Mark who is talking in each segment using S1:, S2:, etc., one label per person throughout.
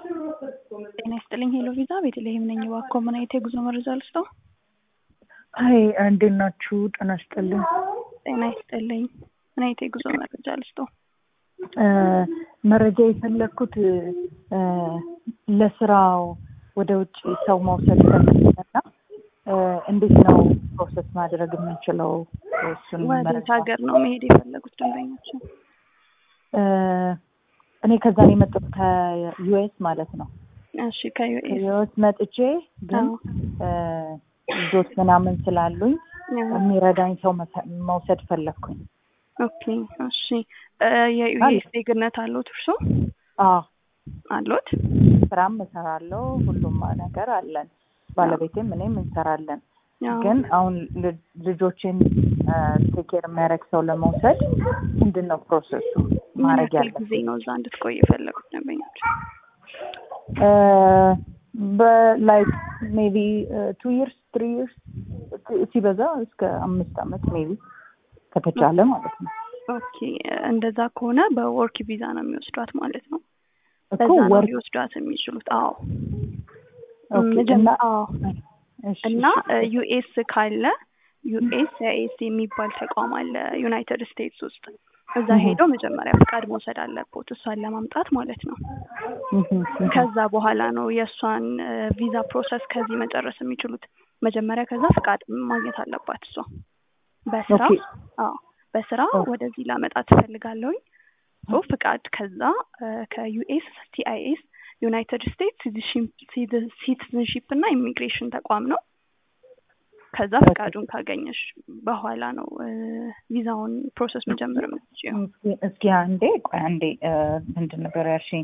S1: ጤና ይስጥልኝ ሄሎ ቪዛ ቤተልሔም ነኝ። እባክዎ ምን አይነት የጉዞ መረጃ ልስጠው?
S2: አይ እንዴት ናችሁ? ጤና ይስጥልኝ።
S1: ጤና ይስጥልኝ። ምን አይነት የጉዞ መረጃ ልስጠው?
S2: መረጃ የፈለግኩት ለስራው ወደ ውጭ ሰው መውሰድ ፈለግና እንዴት ነው ፕሮሰስ ማድረግ የምንችለው? እሱን
S1: ወዴት
S2: መረጃ
S1: ሀገር ነው መሄድ የፈለጉት ደንበኛችን?
S2: እኔ ከዛ ነው የመጣሁት ከዩኤስ ማለት ነው።
S1: እሺ ከዩኤስ
S2: ከዩኤስ መጥቼ ግን ልጆች ምናምን ስላሉኝ የሚረዳኝ ሰው መፈ- መውሰድ ፈለግኩኝ።
S1: ኦኬ እሺ የዩኤስ ዜግነት አለዎት እርሶ?
S2: አዎ
S1: አለዎት?
S2: ስራም እሰራለሁ፣ ሁሉም ነገር አለን። ባለቤቴም እኔም እንሰራለን።
S1: አዎ።
S2: ግን አሁን ል- ልጆችን ቴኬር የሚያደርግ ሰው ለመውሰድ ምንድን ነው ፕሮሰሱ
S1: ምን
S2: ማድረግ
S1: ያክል
S2: ያለ
S1: ጊዜ ነው እዛ እንድትቆይ የፈለጉት ደንበኛችን?
S2: በላይክ ሜቢ ቱ ይርስ ትሪ ይርስ ሲበዛ እስከ አምስት አመት ሜቢ ከተቻለ ማለት ነው።
S1: ኦኬ እንደዛ ከሆነ በወርክ ቪዛ ነው የሚወስዷት ማለት ነው።
S2: እኮ
S1: በዛ ነው
S2: ወርክ
S1: ሊወስዷት የሚችሉት። አዎ
S2: ኦኬ፣
S1: መጀመ-
S2: እና
S1: አዎ
S2: እሺ፣
S1: እና
S2: እሺ፣
S1: ዩኤስ ካለ ዩኤስ ኤስ የሚባል ተቋም አለ ዩናይትድ ስቴትስ ውስጥ። እዛ
S2: እህ።
S1: ሄደው መጀመሪያ ፍቃድ መውሰድ አለቦት እሷን ለማምጣት ማለት ነው።
S2: እህ፣ እህ።
S1: ከዛ በኋላ ነው የእሷን ቪዛ ፕሮሰስ ከዚህ መጨረስ የሚችሉት። መጀመሪያ ከዛ ፍቃድ ማግኘት አለባት እሷ በስራ
S2: ኦኬ።
S1: አዎ በስራ
S2: ኦ።
S1: ወደዚህ ላመጣ ትፈልጋለሁኝ። ሶ ፍቃድ ከዛ ከዩኤስ ሲአይኤስ ዩናይትድ ስቴትስ ሲቲዝንሺፕ እና ኢሚግሬሽን ተቋም ነው። ከዛ ፍቃዱን ካገኘሽ በኋላ ነው እ፣ ቪዛውን ፕሮሰስ መጀመር የምትችይው።
S2: እስኪ- እስኪ አንዴ ቆይ አንዴ እ፣ ምንድን ነበር ያልሽኝ?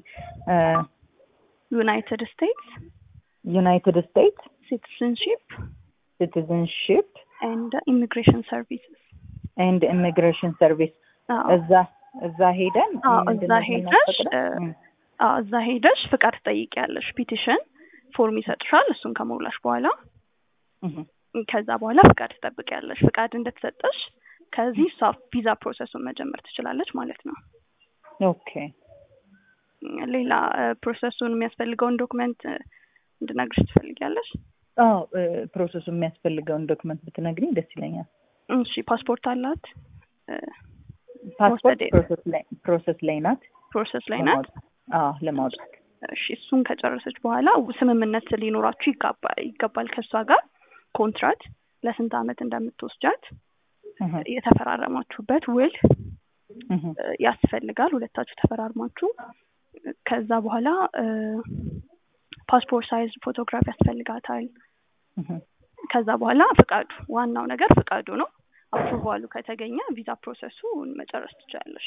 S1: ዩናይትድ ስቴትስ
S2: ዩናይትድ ስቴትስ
S1: ሲቲዝንሺፕ
S2: ሲቲዝንሽፕ
S1: ኤንድ ኢሚግሬሽን ሰርቪስስ
S2: ኤንድ ኢሚግሬሽን ሰርቪስ
S1: አዎ
S2: እዛ እዛ ሄደን
S1: አዎ
S2: ምንድን
S1: እዛ
S2: ነው
S1: ሄደሽ
S2: የምናስፈቅደው?
S1: እ፣
S2: እም፣
S1: አዎ እዛ ሄደሽ ፍቃድ ትጠይቂያለሽ። ፒቲሽን ፎርም ይሰጥሻል። እሱን ከሞላሽ በኋላ
S2: እህ፣
S1: ከዛ በኋላ ፍቃድ ትጠብቂያለሽ። ፍቃድ እንደተሰጠሽ ከዚህ እሷ ቪዛ ፕሮሰሱን መጀመር ትችላለች ማለት ነው።
S2: ኦኬ
S1: ሌላ እ፣ ፕሮሰሱን የሚያስፈልገውን ዶክመንት እ፣ እንድነግርሽ ትፈልጊያለሽ?
S2: አዎ እ፣ ፕሮሰሱ የሚያስፈልገውን ዶክመንት ብትነግሪኝ ደስ ይለኛል።
S1: እሺ ፓስፖርት አላት? እ፣
S2: ፓስፖርት
S1: መውሰድ
S2: ፕሮሰስ ላይ ፕሮሰስ ላይ ናት
S1: ፕሮሰስ ላይ ናት።
S2: ለማውጣት። አዎ ለማውጣት
S1: እሺ እሱን ከጨረሰች በኋላ ስምምነት ሊኖራችሁ ይጋባ- ይገባል ከእሷ ጋር ኮንትራት ለስንት ዓመት እንደምትወስጃት
S2: እህ፣
S1: የተፈራረማችሁበት ውል
S2: እህ፣
S1: እ፣ ያስፈልጋል። ሁለታችሁ ተፈራርማችሁ ከዛ በኋላ እ፣ ፓስፖርት ሳይዝ ፎቶግራፍ ያስፈልጋታል።
S2: እህ።
S1: ከዛ በኋላ ፍቃዱ ዋናው ነገር ፍቃዱ ነው። አፕሩቫሉ ከተገኘ ቪዛ ፕሮሰሱን መጨረስ ትችላለሽ።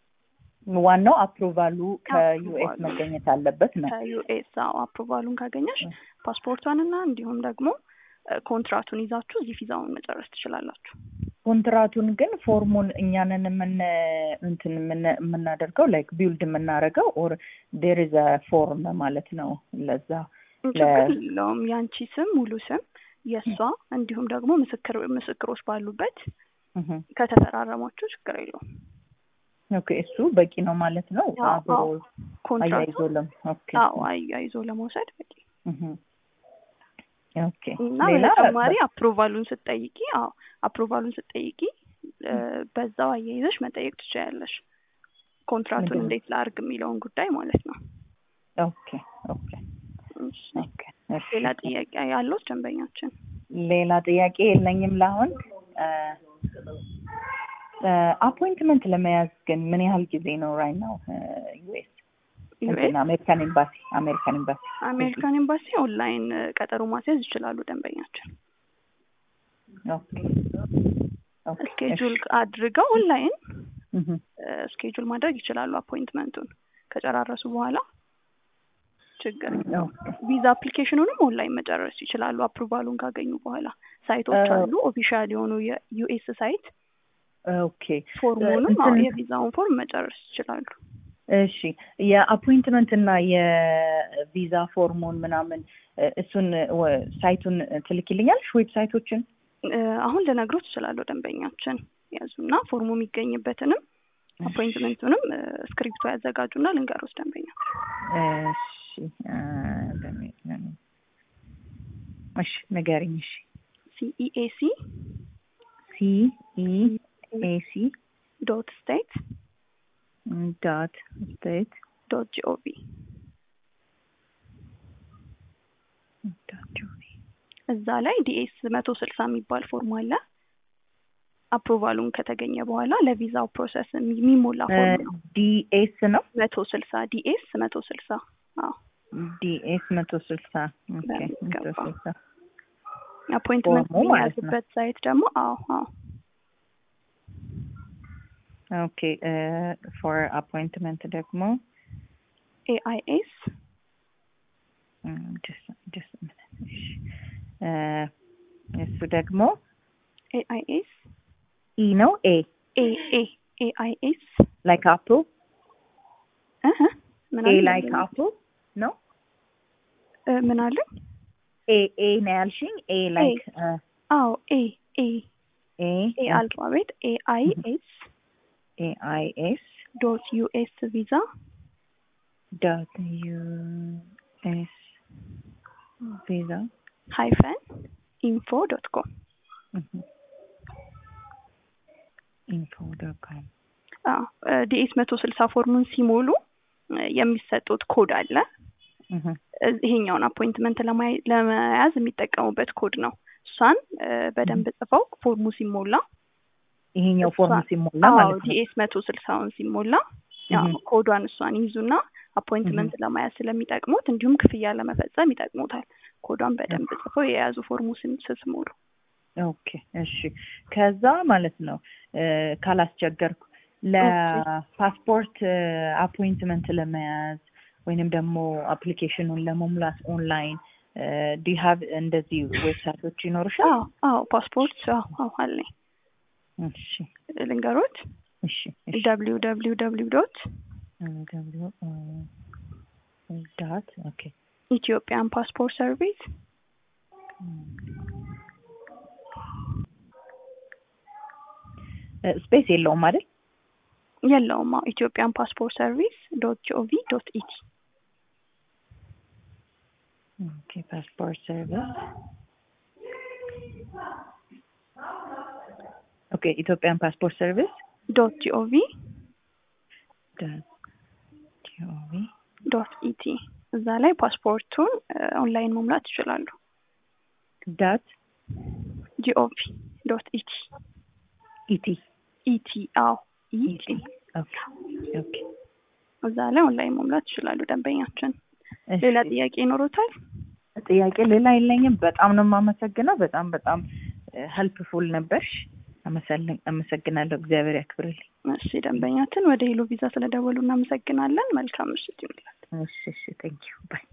S2: ዋናው አፕሩቫሉ ከዩኤስ
S1: አፕሩቫሉ።
S2: መገኘት አለበት ነው።
S1: ከዩኤስ አፕሩቫሉን ካገኘሽ
S2: እ።
S1: ፓስፖርቷንና እንዲሁም ደግሞ እ፣ ኮንትራቱን ይዛችሁ እዚህ ቪዛውን መጨረስ ትችላላችሁ።
S2: ኮንትራቱን ግን ፎርሙን እኛንን የምን እንትን የምን- የምናደርገው ላይክ ቢውልድ የምናደርገው ኦር ዴር ኢዝ ፎርም ማለት ነው። ለዛ
S1: ችግር የለውም። ያንቺ ስም ሙሉ ስም የእሷ እንዲሁም ደግሞ ምስክር ምስክሮች ባሉበት
S2: እህ፣
S1: ከተፈራረማችሁ ችግር የለውም።
S2: ኦኬ እሱ በቂ ነው ማለት ነው።
S1: አዎ፣
S2: አብሮ
S1: አዎ። ኮንትራቱ
S2: አያይዞ ለም ኦኬ
S1: አዎ አያይዞ ለመውሰድ በቂ
S2: እህ፣ ኦኬ
S1: እና
S2: ሌላ
S1: በተጨማሪ አፕሩቫሉን ስትጠይቂ አዎ አፕሩቫሉን ስትጠይቂ እ፣ በዛው አያይዘሽ መጠየቅ ትችያለሽ። ኮንትራቱን
S2: ምንድን ነው?
S1: እንዴት ላርግ የሚለውን ጉዳይ ማለት ነው።
S2: ኦኬ ኦኬ
S1: እሺ።
S2: ኦኬ እሺ።
S1: ሌላ ጥያቄ ያለው ደንበኛችን?
S2: ሌላ ጥያቄ የለኝም ለአሁን። አፖይንትመንት ለመያዝ ግን ምን ያህል ጊዜ ነው ራይ ነው ዩኤስ
S1: ዩኤስ
S2: አሜሪካን ኤምባሲ አሜሪካን ኤምባሲ
S1: አሜሪካን ኤምባሲ ኦንላይን እ፣ ቀጠሮ ማስያዝ ይችላሉ ደንበኛችን።
S2: ኦኬ ኦኬ
S1: ስኬጁል አድርገው ኦንላይን
S2: እህ፣
S1: ስኬጁል ማድረግ ይችላሉ። አፖይንትመንቱን ከጨራረሱ በኋላ ችግር የለውም።
S2: ኦኬ
S1: ቪዛ አፕሊኬሽኑንም ኦንላይን መጨረስ ይችላሉ። አፕሩቫሉን ካገኙ በኋላ ሳይቶች
S2: እ፣
S1: አሉ፣ ኦፊሻል የሆኑ የዩኤስ ሳይት።
S2: ኦኬ
S1: ፎርሙንም
S2: እንትን-
S1: አዎ፣ የቪዛውን ፎርም መጨረስ ይችላሉ።
S2: እሺ የአፖይንትመንት እና የቪዛ ፎርሙን ምናምን እ፣ እሱን ወ- ሳይቱን ትልኪልኛለሽ ዌብሳይቶችን
S1: እ፣ አሁን ልነግሮት እችላለሁ ደንበኛችን ያዙና ፎርሙ የሚገኝበትንም አፖይንትመንቱንም ስክሪፕቶ ያዘጋጁና ልንገሮት ደንበኛ
S2: እሺ እሺ ንገሪኝ። እሺ
S1: ሲኢኤሲ
S2: ሲ ኢ ኤ ሲ
S1: ዶት ስቴት
S2: ዳት ስቴት
S1: ዶት ጂኦቪ
S2: ዳት ጂኦቪ
S1: እዛ ላይ ዲኤስ መቶ ስልሳ የሚባል ፎርም አለ። አፕሩቫሉን ከተገኘ በኋላ ለቪዛው ፕሮሰስ የሚሞላ ፎርም ነው።
S2: ዲኤስ ነው
S1: መቶ ስልሳ ዲኤስ መቶ ስልሳ አዎ
S2: ዲኤስ መቶ ስልሳ ኦኬ መቶ
S1: በሚገባ።
S2: ስልሳ
S1: አፖይንትመንት
S2: ፎርሙ ማለት ነው።
S1: የሚያዝበት ሳይት ደግሞ አዎ አዎ
S2: ኦኬ ፎር አፖይንትመንት ደግሞ
S1: ኤአይኤስ
S2: ጀስት እሱ ደግሞ
S1: ኤአይኤስ
S2: ኢ ነው ኤ
S1: ኤ ኤ ኤአይኤስ
S2: ላይክ አፕል
S1: እህ ምን
S2: ኤ
S1: አለ
S2: ላይክ አፕል ነው
S1: እ ምን አለ
S2: ኤ ኤ ነው ያልሽኝ ኤ ላይክ
S1: አዎ ኤ ኤ
S2: ኤ
S1: ኤ አልፋቤት ኤአይኤስ
S2: ኤ አይ ኤስ
S1: ዶት ዩኤስ ቪዛ
S2: ዶት ዩ ኤስ ቪዛ
S1: ሃይፈን ኢንፎ ዶት ኮም
S2: ኢንፎ ዶት ኮም
S1: ዲኤስ መቶ ስልሳ ፎርሙን ሲሞሉ እ የሚሰጡት ኮድ አለ። እ ይሄኛውን አፖይንትመንት ለማይ- ለመያዝ የሚጠቀሙበት ኮድ ነው። እሷን እ በደንብ ጽፈው ፎርሙ ሲሞላ
S2: ይሄኛው ፎርም
S1: እሷን-
S2: ሲሞላ
S1: አዎ
S2: ማለት ነው።
S1: ዲኤስ መቶ ስልሳውን ሲሞላ ያው
S2: እህ።
S1: ኮዷን እሷን ይይዙና አፖይንትመንት ለማያዝ ስለሚጠቅሙት እንዲሁም ክፍያ ለመፈጸም ይጠቅሙታል። ኮዷን በደንብ ጽፈው የያዙ ፎርሙ ስን- ስትሞሉ
S2: ኦኬ እሺ። ከዛ ማለት ነው እ ካላስቸገርኩ ለፓስፖርት አፖይንትመንት ለመያዝ ወይንም ደግሞ አፕሊኬሽኑን ለመሙላት ኦንላይን ዲ ሃቭ እንደዚህ ዌብሳይቶች ይኖርሻል?
S1: አዎ አዎ ፓስፖርት አዎ አዎ አለኝ
S2: እሺ
S1: ልንገሮት
S2: እሺ እሺ
S1: ደብሊው ደብሊው ደብሊው ዶት
S2: ደብሊው ዳት ኦኬ
S1: ኢትዮጵያን ፓስፖርት ሰርቪስ
S2: ስፔስ የለውም አይደል?
S1: የለውም። አዎ ኢትዮጵያን ፓስፖርት ሰርቪስ ዶት ጂኦቪ ዶት ኢቲ
S2: ኦኬ ፓስፖርት ሰርቪስ ኦኬ ኢትዮጵያን ፓስፖርት ሰርቪስ
S1: ዶት ጂኦቪ
S2: ዳት ጂኦቪ
S1: ዶት ኢቲ እዛ ላይ ፓስፖርቱን ኦንላይን መሙላት ይችላሉ።
S2: ዳት
S1: ጂኦቪ ዶት ኢቲ
S2: ኢቲ
S1: ኢቲ አዎ ኢቲ
S2: ኢቲ ኦኬ ኦኬ
S1: እዛ ላይ ኦንላይን መሙላት ይችላሉ ደንበኛችን።
S2: እሺ።
S1: ሌላ ጥያቄ ይኖሩታል?
S2: ጥያቄ ሌላ የለኝም። በጣም ነው የማመሰግነው። በጣም በጣም ሄልፕፉል ነበርሽ። አመሰል- አመሰግናለሁ። እግዚአብሔር ያክብርልኝ።
S1: እሺ ደንበኛችን ወደ ሄሎ ቪዛ ስለደወሉ እናመሰግናለን። መልካም ምሽት ይሁንላል።
S2: እሺ እሺ ቴንኪዩ ባይ